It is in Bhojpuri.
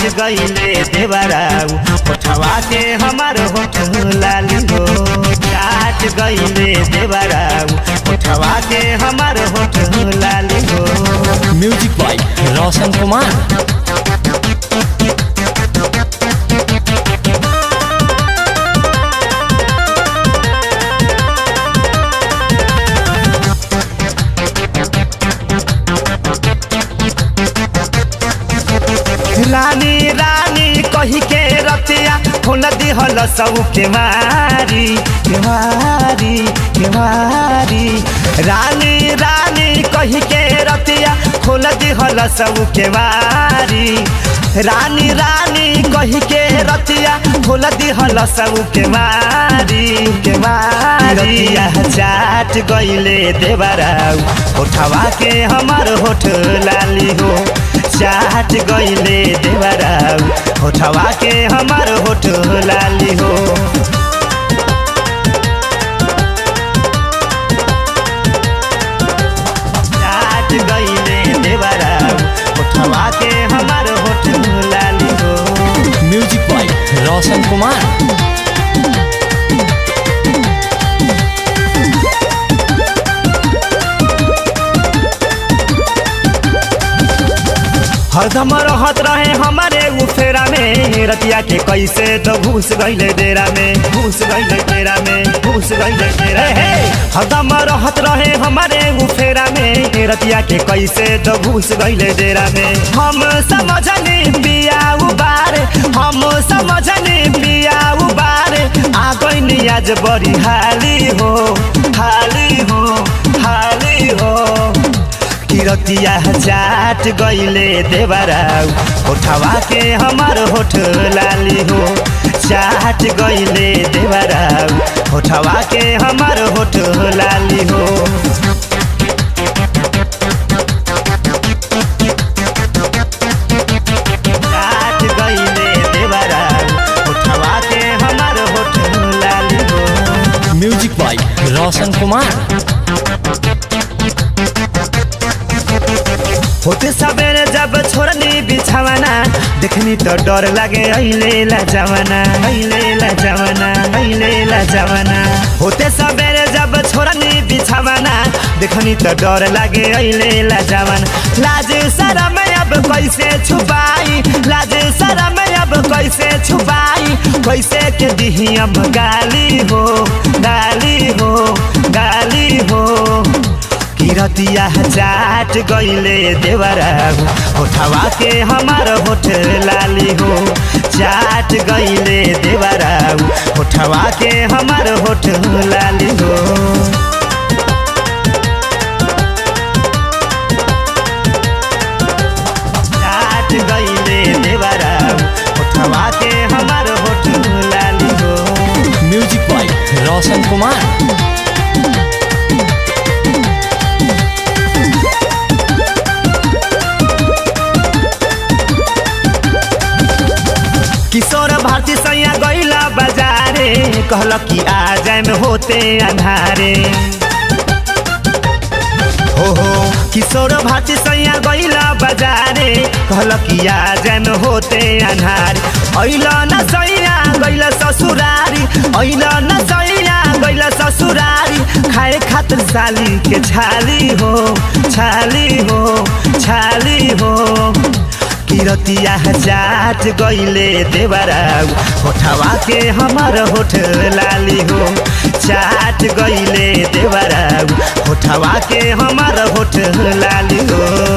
गईले देवराऊ उठवा के हमार होठ लाली हो चाट गईले देवराऊ उठवा के हमार होठ लाली हो म्यूजिक बाय रोशन कुमार रानी रानी कही के रतिया खोल दिहल सब के मारी के मारी के मारी रानी रानी कही के रतिया खोल दिहल सब के मारी रानी रानी कही के रतिया खोल दिहल सब के मारी के मारी रतिया चाट गईले देवराऊ उठवा के हमार होठ लाली हो चाट गईले देवराऊ होठवा के हमार होठ लाली हो चाट गईले देवराऊ होठवा के हमार होठ लाली हो म्यूजिक बाय रोशन कुमार हरदम रहत रहे हमारे उ फेरा में रतिया के कैसे तो घुस गईले डेरा में घुस गईले डेरा में घुस गईले डेरा हे हरदम रहत रहे हमारे उ फेरा में रतिया के कैसे तो घुस गईले डेरा में हम समझनी पिया उबार हम समझनी पिया उबार आ गईनी आज बड़ी हाली हो हाली हो हाली हो किरतिया चाट गईले देवराऊ उठवा के हमार होठ लाली हो चाट गईले देवराऊ उठवा के हमार होठ लाली हो चाट गईले देवराऊ उठवा के हमार होठ लाली हो म्यूजिक बाय रोशन कुमार होते सबेरे जब छोड़नी बिछावना देखनी तो डर लागे अहिले ला जवाना अहिले ला जवाना अहिले ला जवाना होते सबेरे जब छोड़नी बिछावना देखनी तो डर लागे अहिले ला जवाना लाज शरम अब कैसे छुपाई लाज शरम अब कैसे छुपाई कैसे के दिही अब गाली हो गाली हो गाली हो किरतिया चाट गईले देवराऊ उठवा के हमार होठ लाली हो चाट गईले देवराऊ उठवा के हमार होठ लाली हो चाट गईले देवराऊ उठवा के हमार होठ लाली हो म्यूजिक बाय रोशन कुमार किशोर भारती सैया गईला बाजारे कहल कि आ जाए में होते अंधारे हो हो किशोर भारती सैया गईला बाजारे कहल कि आ जाए में होते अंधारे अइल न सैया गइल ससुरारी अइल न सैया गइल ससुरारी खाए खातिर साली के छाली हो छाली हो छाली हो किरतिया चाट गईले देवराऊ होठवा के हमार होठ लाली हो चाट गईले देवराऊ होठवा के हमार होठ लाली हो